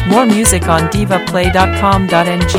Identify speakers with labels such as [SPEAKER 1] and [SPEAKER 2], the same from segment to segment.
[SPEAKER 1] More music on divaplay.com.ng.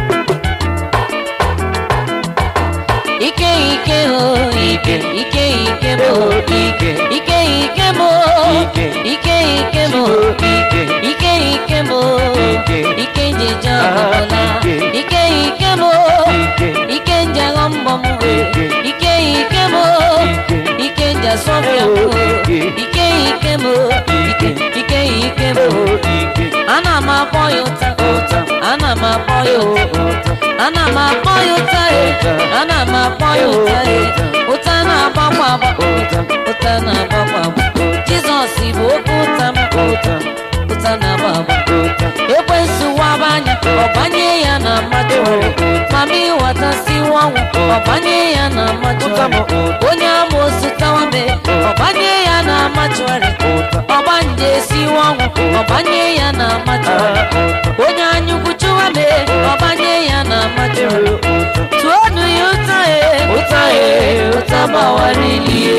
[SPEAKER 2] ike ike o ike ike ike mo ike ike ike mo ike ike mo ike ike mo ike njeje ọbụla ike ike mo ike nje aghọ mbọ m ike ike mo ike nje asọfịa m ike ike mo ike ike ike mo ana m akpọ ya ụta ana m akpọ ya ụta ana m akpọ ya ụta ana m akpọ ya ụta ụta na-agbakwa agba ụta na-agbakwa agba jizọs bụ oke ụta m ụta na-agba agba ekwensu waba anya ọbanye ya na mmadụ mama ịghọtasiwa ọnwụ ọbanye ya na mmadụ onye amoosu tawabe ọbanye ya na mmadụarị ọgbanje esiwa ọnwụ ọbanye ya na mmadụarị onye anyukwu chụwabe ọbanye ya na mmadụarị tụọnụ ya ụta e ụta e ụta gbawarilie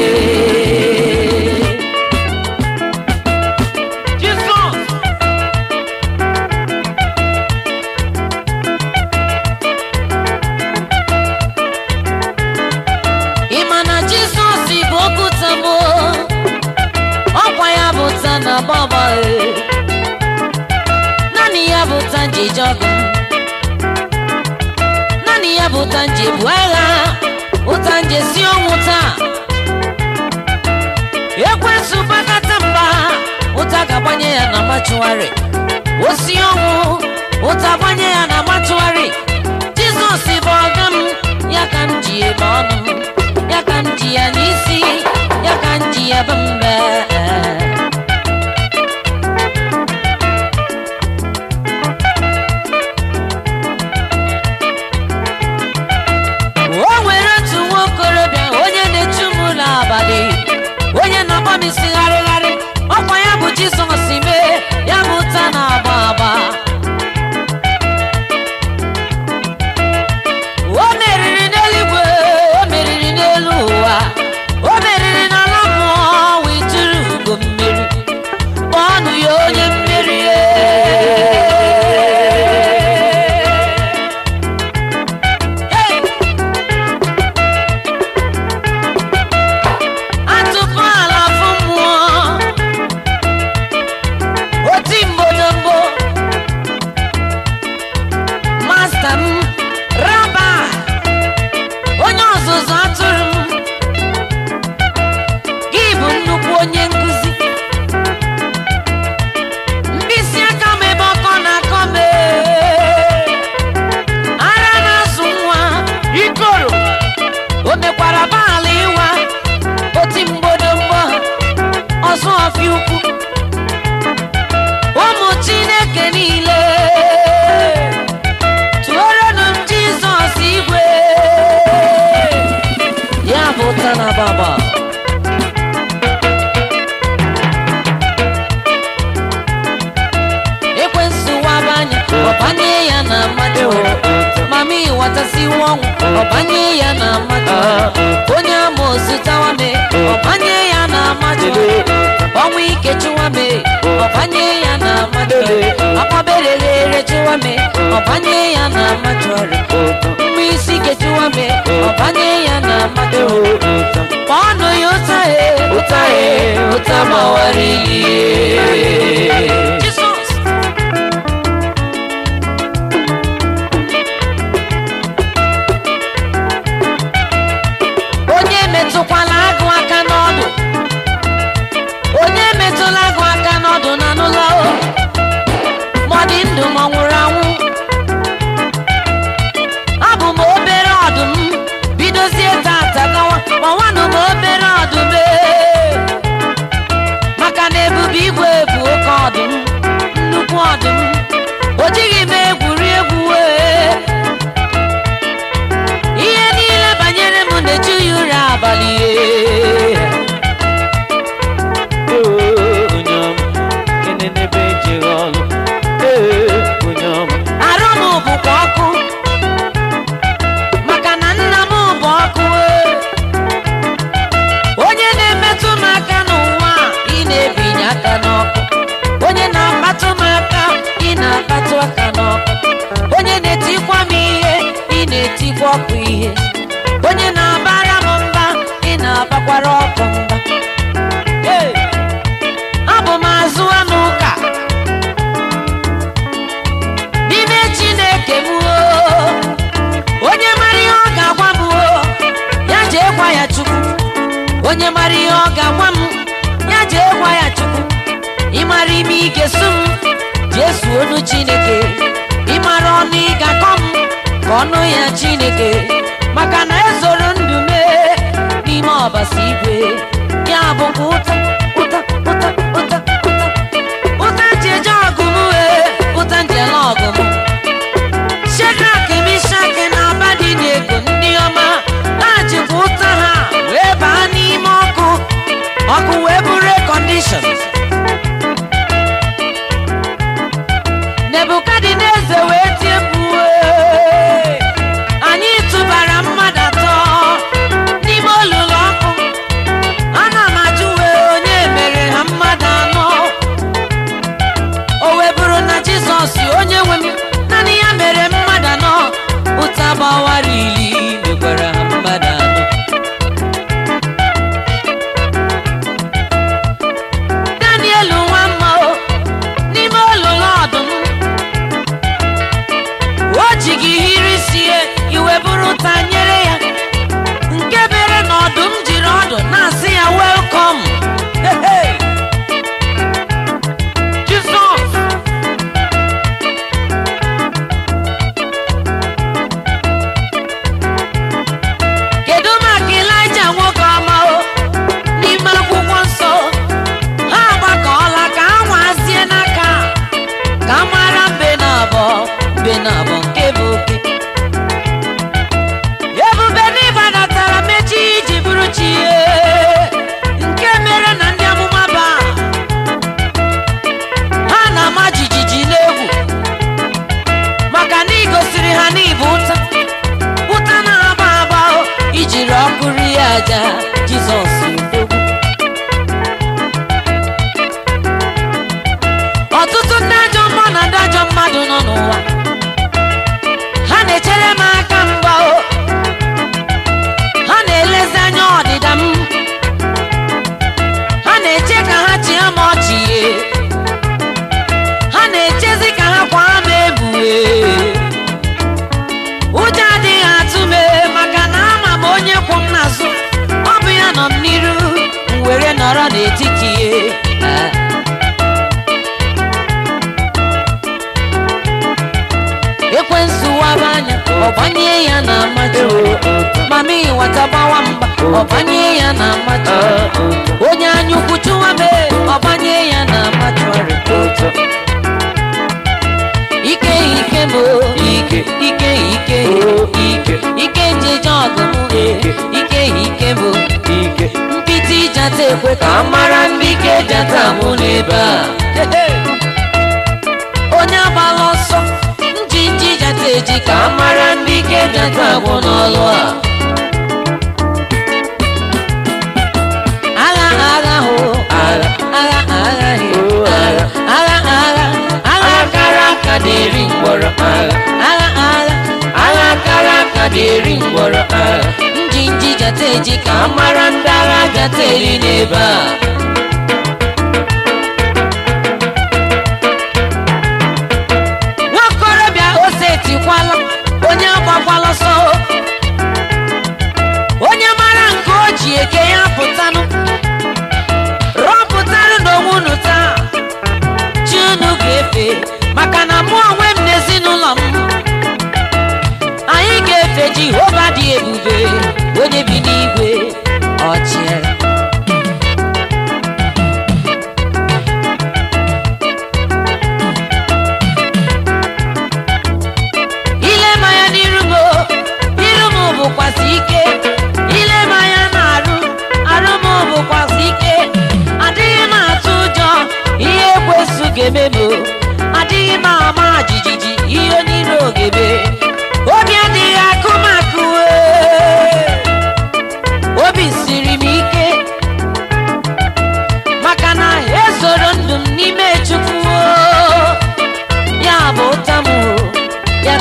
[SPEAKER 2] Jizọs ị ma na jizọs bụ okwuta m ọkwa ya bụ ta na baba naanị ya bụ ta nji eje ọgụ naanị ya bụ ta nji ebu agha ụta nje si ọnwụ taa ekwensu bakata mba ụta ga-agbanye ya na machụarị osi ọnwụ ụta gbanye ya na machụarị jizọs bụ ọga m ya ka m ji ebe ọnụ m ya ka m ji ya n'isi ya ka m ji ya bụ mbe o nwere otu nwa okorobịa onye na-echu m n'abalị onye na-agba m isi gharịgharị ọkwa ya bụ jizọs mee ya bụ ụta na-agba agba o meriri n'eluigwe o meriri n'elu ụwa o meriri n'ala mmụọ wee tụrụ ugo mmeri kpọọnụ ya onye mmeri Hey! atụpụ ala afọ mmụọ oti mbodombo masta m raba onye ọzụzụ atụrụ m gị bụ nnukwu onye nkụzi mkpịsị aka m ebe ọkọ na-akọ m ee. ara na-azụ nwa ikoro o mekwara baala ịwa oti mgbodomgbo ọzọ ọfịa ukwu ụmụ chineke niile tụọrọnụ m jizọs igwe ya bụ ụta na baba ekwensu waba anya ọbanye ya na mmadụ mama ịghọtasiwa ọnwụ ọbanye ya na mmadụ onye amoosu tawame ọbanye ya na mmadụ ọnwụ ike chụwame ọbanye ya na mmadụ akwabereghere chụwame ọbanye ya na mmadụ mgbe isi ike chụwame ọbanye ya na mmadụ kpọọnụ ya ụta e ụta e ụta gbawarilie Jizọs onye metụkwala agụ aka n'ọdụ onye metụla agụ aka n'ọdụ na n'ụlọ o ma ọ dị ndụ ma ọ nwụrụ anwụ abụ m obere ọdụm bidozie tata gawa ma nwanụ m obere ọdụm ee. maka na ebube igwe bụ oke na-etikwa m ihe ị na-etikwa ọkụ ihe onye na-abara m mba ị na-abakwara ọkụ mba Hey! abụ m azụ anụ ụka n'ime chineke m o onye mara ihe ọ ga-agwa m o ya jee gwa ya chukwu onye mara ihe ọ ga-agwa m ya jee gwa ya chukwu ịmara ime ị ga-esu m jesu onu chineke ịmara ọnụ ị ga-akọ m ka ọnụ ya chineke maka na ezoro ndụ mee n'ime ọbasi igwe ya bụ ụta ụta ụta ụta ụta ụta nji eje ọgụ m wee ụta nji ele ọgụ m shedrak mishak na abadi na-ego ndị ọma ha jikwa ụta ha wee baa n'ime ọkụ ọkụ wee bụrụ kọndishọn nebukadneza wee tie mkpu "Ee, anyị tụbara mmadụ atọ n'ime olulu ọkụ ana m ajụ wee onye mere ha mmadụ anọ o wee bụrụ na jizọs onye nwe m naanị ya mere mmadụ anọ ụta gbawara ili mekwara ha mmadụ anọ daniel nwa mma o n'ime olulu ọdụm o ji gị hiri sie iwe bụrụ ụta nyere ya nke mere na ọdụm jiri ọdụ na-asị ya welkom jizọs kedu maka ịlaịja nwoke ọma o n'ime akwụkwọ nsọ ha agbakọọla ka ha nwazie n'aka ka mara mbe na abụọ mbe na abụọ nke bụ oke ebube n'ịbadatara mechi iji bụrụ chi ihe nke mere na ndị amụma ba ha na-ama jijiji n'egwu maka na igosiri ha n'ịbụ ụta ụta na-agba agba o, ijiri ọkụ rie aja jizọs odogwu ọtụtụ ndị ajọ mmụọ na ndị ajọ mmadụ nọ n'ụwa ha na-echere m aka mgba o ha na-elezi anya ọdịda m ha na-eche ka ha chịa m ọchị ye ha na-echezi ka ha kwa m ebue ụjọ adịghị atụ m ee, maka na ama m onye kwụ m n'azụ ọ bụ ya nọ m n'iru m were nọrọ n'etiti ya Ah. ekwensu waba anya ọbanye ya na mmadụ mama ịwata gbawa mgba ọbanye ya na mmadụ onye anya ukwu chụwa me ọbanye ya na mmadụ ike ike m o, ike ike ike ike ike njeje ọgụ m ike ike m o, mpịtị jata ekwe ka a mara ndị ike jata mụ n'ebe a onye agbala ọsọ njinji jata eji ka a mara ndị ike jata agwụ n'ọlụ a agha agha ho agha agha agha he agha agha agha agha kara aka na-eri mgbọrọ agha agha agha agha kara aka na-eri mgbọrọ agha njinji jata eji ka a mara ndị agha jata eri n'ebe a nwakorobịa ose etikwala onye agbakwala ọsọ onye mara nke o ji eke ya pụtanụ rọpụtanụ n'onwe unu taa chi unu ga-efe maka na mụ onwe m n'ezinụlọ m anyị ga-efe jehova dị ebube onye bi n'igwe ọchịagha ile m anya n'iru m o, iru m bụkwasị ike ile m anya na-arụ arụ m bụkwasị ike adịghị m atụ ụjọ ihe ekwesu ga-eme m o. adịghị m ama jijiji ihe onye iro ga-eme obi adịghị akụ m akụ ee. obi siri m ike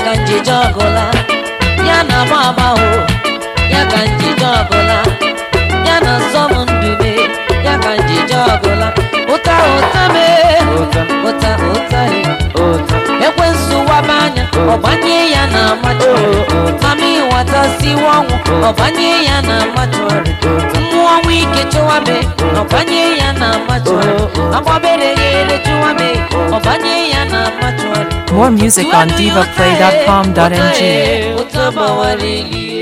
[SPEAKER 2] ka njije ọgụla ya na agba agba o ya ka njije ọgụla ya na nsọ m ndube ya ka njije ọgụla ụta ụta mee
[SPEAKER 3] ụta
[SPEAKER 2] ụta ụta he
[SPEAKER 3] ụta
[SPEAKER 2] ekwensu waba anya ọbanye ya na amachọrị mama ịwata siwa ọnwụ ọbanye ya na amachọrị mmụọ ọnwụ ike chụwabe ọbanye ya na amachọrị agbabere ghere chụwabe ọbanye ya na amachọrị
[SPEAKER 1] More music on divaplay.com.ng.
[SPEAKER 2] ụta gbawara eli